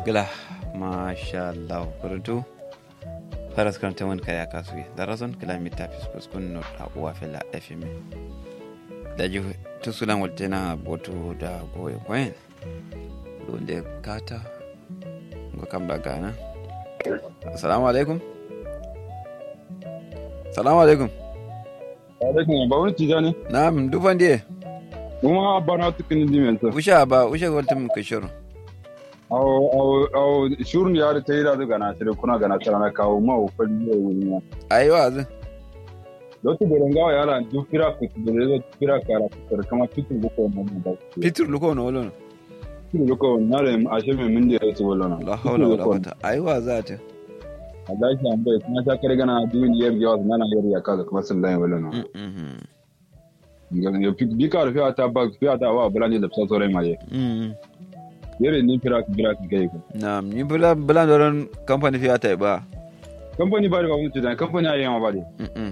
gila masha Allah kurtu faras kan taman kaya kasu da razon kilomita fiskus kun no da uwa fela fm da ji tusulan waltena boto da goye koyen dole kata ga kan bagana assalamu alaikum assalamu alaikum alaikum ba wani tijani na'am dufan diye kuma bana tukin dimensa usha ba usha waltum kishuru aw aw aw shurun ya da tayi da gana tare kuna gana tare na kawo ma o fadi ne wani ayi wazi lotu da ngawa ya ran du fira ku da da fira kara ku kama fitin buko mun da fitur luko no wolo fitin buko na da ashe me mun da su wala na la hawla wala quwwata ayi waza ta Allah shi an bai kuma ta kare gana duniyar yawa na na yar ya kaga kuma sun da wala na ngalo yo bi ka fiya ta ba fiya ta wa bulani da sosore ma ye yere ni fira ku fira ku kai ku na ni bula bula doron company fiya ta ba company ba da ba mun tijani company ayi ma ba de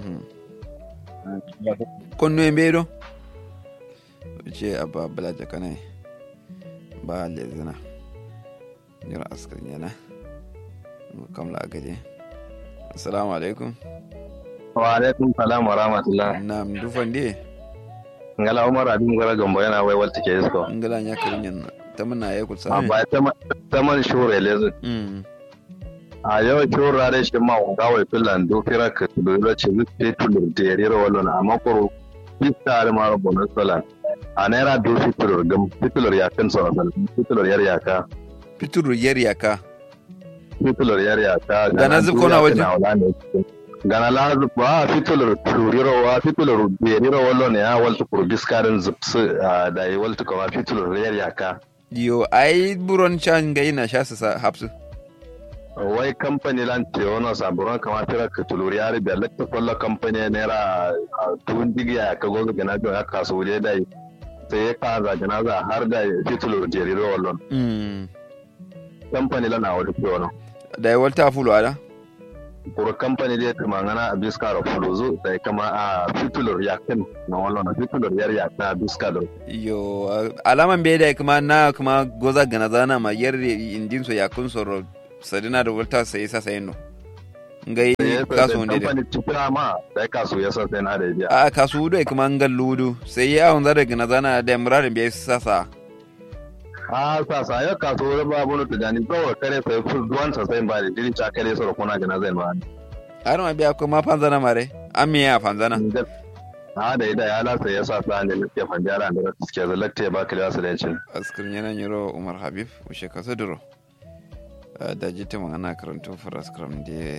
konno e mbeɗo ce abba balaja kanai ba lezina jira askar yana kamla a gaje assalamu alaikum wa alaikum salam wa rahmatullah na dufan de ngala umar abin gara gambo yana wai walta ke isko ngala nya karin yan tamana ya kulsa ba ta man shure lezu a yau shure da shi ma ga wai filan do fira ka do lo ce zu te tulur te rira walon amma ko pista da ma bonus filan a naira do fitulur gam fitulur ya kan so asal fitulur yar yaka fitur yar yaka fitulur yar yaka Gana zub kona waje? gana la zub ba fitulur turiro wa fitulur yeriro wallo ne ya waltu kur biskarin zub su da yi waltu kuma fitulur yar yaka yo ai buron can ga ina sha su sa hapsu wai kamfani lan teono saburon kama fira ka tulur yari biya lakta kwallo kamfani naira tuwon digiya ka gogo gana biya ya kasu wuri da yi sai ya kaza gana za har da fitulur yeriro wallo kamfani lan a wani teono da ya walta fulo ada kuro kamfani dai kuma ngana a biskaro fuluzu sai kama a fitulur yakin na wallo na fitulur yar yakna biskaro yo alaman bai da kuma na kuma goza gana zana ma yar indin so ya kun soro sadina da walta sai sa sai no ngai kasu wanda da kamfani tukura ma sai kasu ya san sai na da biya a kasu do kuma ngal ludu sai ya on zara gana zana da murarin bai sasa a sa sa ya kasu wani babu na tujani kawai kare sai ful duwan sa sai ba da diri cha kare soro kuna gana zai ma har ma biya kuma fanzana mare an miya fanzana a da ida ya lasa ya sa sa ne ke fanjara da suke zalakta ba kila su da cin askar yana nyiro umar habib ushe kasa duro da jita magana karanto faras kram da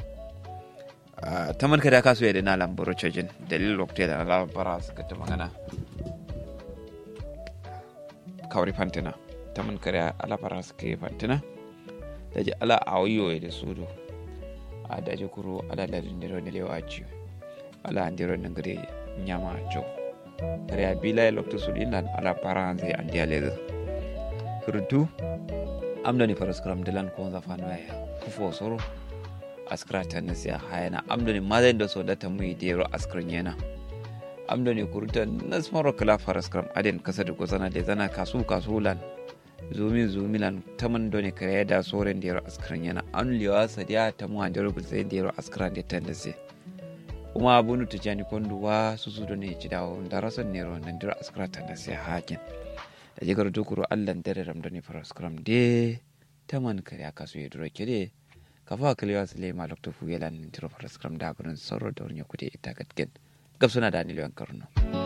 ta marka da kasu yadda na lambaro cajin dalilin lokacin da ala bara suka ta magana kawari fantina ta man kare ala bara suka yi fantina da ji ala a wayo da sudo a da ji kuro ala da dindiro da lewa ci ala andiro da gare nyama jo kare a bila ya lokacin su dinan ala bara zai an diya leza surutu amdoni faras kram dilan ko za fa noya kufo soro askra ta na siya hayana amdoni madan da so da ta mu dero askran yana amdoni kurutan na smaro kala faras kram aden kasa da gozana da zana kasu kasulan zumi zumi lan taman doni kare da soren dero askran yana an liwa sadiya ta mu handero gulse dero askran da tan da se kuma abunu tijani konduwa susu doni ci dawo da rason nero nan dero askra ta na siya hakin da jigar dukuru allan dare ramdani faras kram de taman kare aka so yedro kede kafa kalewa sule ma lokto fu yelan tiro faras kram da gurin sorro da wurnya kude ita gatgen gab suna da ni lewan karno